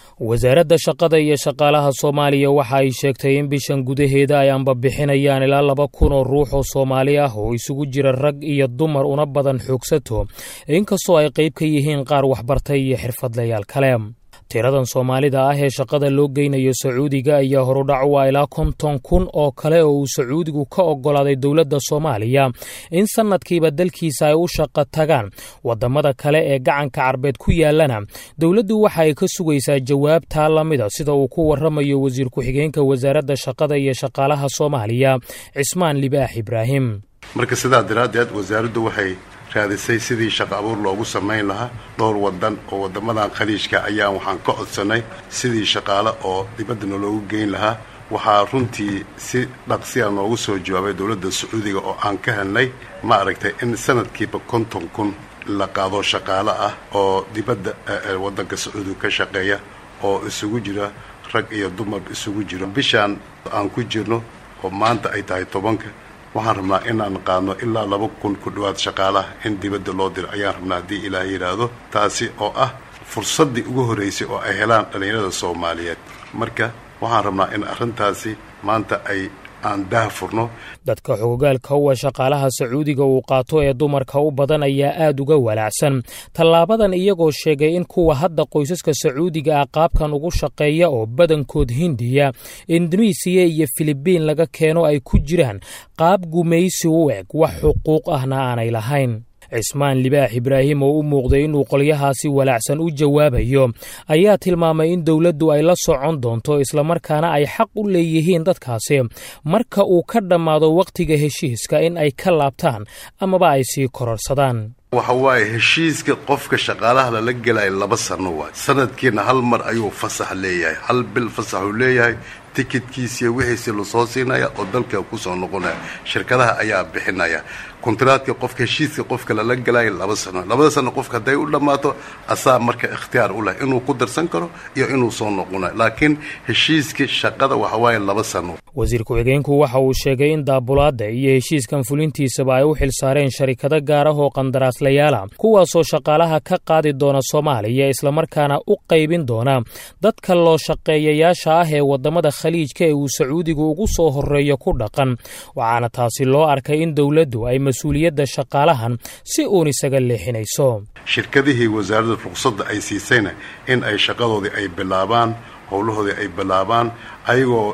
wasaaradda shaqada iyo shaqaalaha soomaaliya waxa ay sheegtay in bishan gudaheeda ay ambabixinayaan ilaa laba kun oo ruux oo soomaali ah oo isugu jira rag iyo dumar una badan xoogsato inkastoo ay qayb ka yihiin qaar waxbartay iyo xirfadlayaal kale tiradan soomaalida ah ee shaqada loo geynayo sacuudiga ayaa horudhac waa ilaa konton kun oo kale oo uu sacuudigu ka oggolaaday dowladda soomaaliya in sannadkiiba dalkiisa ay u shaqo tagaan waddamada kale ee gacanka carbeed ku yaallana dowladdu waxa ay ka sugaysaa jawaabtaa lamida sida uu ku warramayo wasiir ku-xigeenka wasaaradda shaqada iyo shaqaalaha soomaaliya cismaan libaax ibraahim marka sidaa daraaddeed wasaaraddu waxay raadisay sidii shaqo abuur loogu samayn lahaa dhowr wadan oo wadamadan khaliijka ayaan waxaan ka codsanay sidii shaqaale oo dibaddana loogu geyn lahaa waxaa runtii si dhaqsiya noogu soo jawaabay dowladda sacuudiga oo aan ka helnay ma aragtay in sanadkiiba konton kun la qaado shaqaale ah oo dibadda waddanka sacuudiga ka shaqeeya oo isugu jira rag iyo dumar isugu jiro bishaan aan ku jirno oo maanta ay tahay tobanka waxaan rabnaa inaan qaadno ilaa laba kun ku dhowaad shaqaalaha in dibadda loo diro ayaan rabnaa haddii ilaah yidhaahdo taasi oo ah fursaddii ugu horraysay oo ay helaan dhallinyarada soomaaliyeed marka waxaan rabnaa in arrintaasi maanta ay aan daah furno dadka xogogaalka uwa shaqaalaha sacuudiga uu qaato ee dumarka u badan ayaa aad uga walaacsan tallaabadan iyagoo sheegay in kuwa hadda qoysaska sacuudiga ah qaabkan ugu shaqeeya oo badankood hindiya indonesiya iyo filibiin laga keeno ay ku jiraan qaab gumaysi u eg wax xuquuq ahna aanay lahayn cismaan libaax ibraahim oo u muuqday inuu qolyahaasi walaacsan u jawaabayo ayaa tilmaamay in dowladdu ay la socon doonto islamarkaana ay xaq u leeyihiin dadkaasi marka uu ka dhammaado wakhtiga heshiiska in ay ka laabtaan amaba ay sii kororsadaan waxa waaye heshiiska qofka shaqaalaha lala gelaya laba sano waay sanadkiina hal mar ayuu fasax leeyahay hal bil fasaxuu leeyahay tikidkiisiiyo wixiisi lasoo siinaya oo dalka kusoo noqonaya shirkadaha ayaa bixinaya kontraadka qofka heshiiska qofka lala gelaya laba sano labada sano qofka hadday u dhammaato asaa marka ikhtiyaar u leh inuu ku darsan karo iyo inuu soo noqonayo laakiin heshiiska shaqada waxa waaye laba sano wasiir ku-xigeenku waxa uu sheegay in daabulaadda iyo heshiiskan fulintiisaba ay u xil saareen sharikado gaar ah oo qandaraaslayaala kuwaasoo shaqaalaha ka qaadi doona soomaaliya islamarkaana u qaybin doona dadka loo shaqeeyayaasha ah ee waddamada khaliijka ee uu sacuudigu ugu soo horreeyo ku dhaqan waxaana taasi loo arkay in dowladdu ay mas-uuliyadda shaqaalahan si uun isaga leexinayso shirkadihii wasaaradda ruqsadda ay siisayna in ay shaqadoodii ay bilaabaan howlahoodii ay bilaabaan ayagoo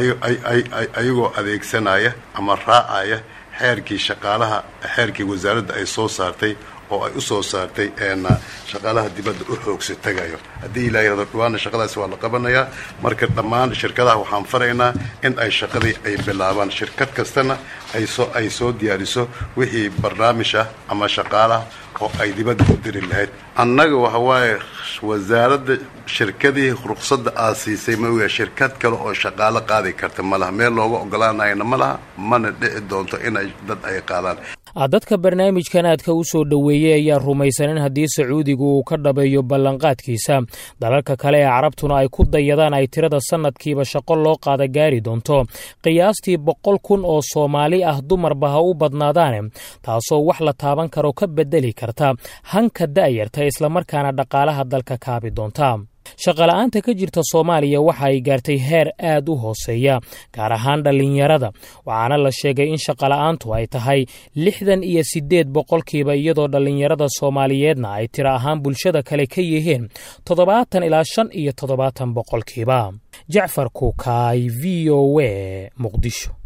ayagoo adeegsanaya ama raacaya xeerkii shaqaalaha xeerkii wasaaradda ay soo saartay oo ay u soo saartay shaqaalaha dibadda u xoogsa tagayo haddii ilaa yirahdo dhawaana shaqadaasi waa la qabanayaa marka dhammaan shirkadaha waxaan faraynaa in ay shaqadii ay bilaabaan shirkad kastana aysoo ay soo diyaariso wixii barnaamij ah ama shaqaalaha oo ay dibadda u diri lahayd annaga waxa waaye wasaaradda shirkadii ruqsadda aad siisay ma ogaa shirkad kale oo shaqaalo qaadi karta ma laha meel looga ogolaanayana ma laha mana dhici doonto inay dad ay qaadaan dadka barnaamijkan aadka u soo dhoweeyey ayaa rumaysan in haddii sacuudigu uu ka dhabeeyo ballanqaadkiisa dalalka kale ee carabtuna ay ku dayadaan ay tirada sannadkiiba shaqo loo qaada gaari doonto qiyaastii boqol kun oo soomaali ah dumarba ha u badnaadaane taasoo wax la taaban karo ka beddeli karta hanka da'yarta islamarkaana dhaqaalaha dalka kaabi doonta shaqola'aanta ka jirta soomaaliya waxa ay gaartay heer aad u hooseeya gaar ahaan dhallinyarada waxaana la sheegay in shaqola'aantu ay tahay lixdan iyo siddeed boqolkiiba iyadoo dhallinyarada soomaaliyeedna ay tiro ahaan bulshada kale ka yihiin toddobaatan ilaa shan iyo toddobaatan boqolkiiba jacfar kuukaay v o w muqdisho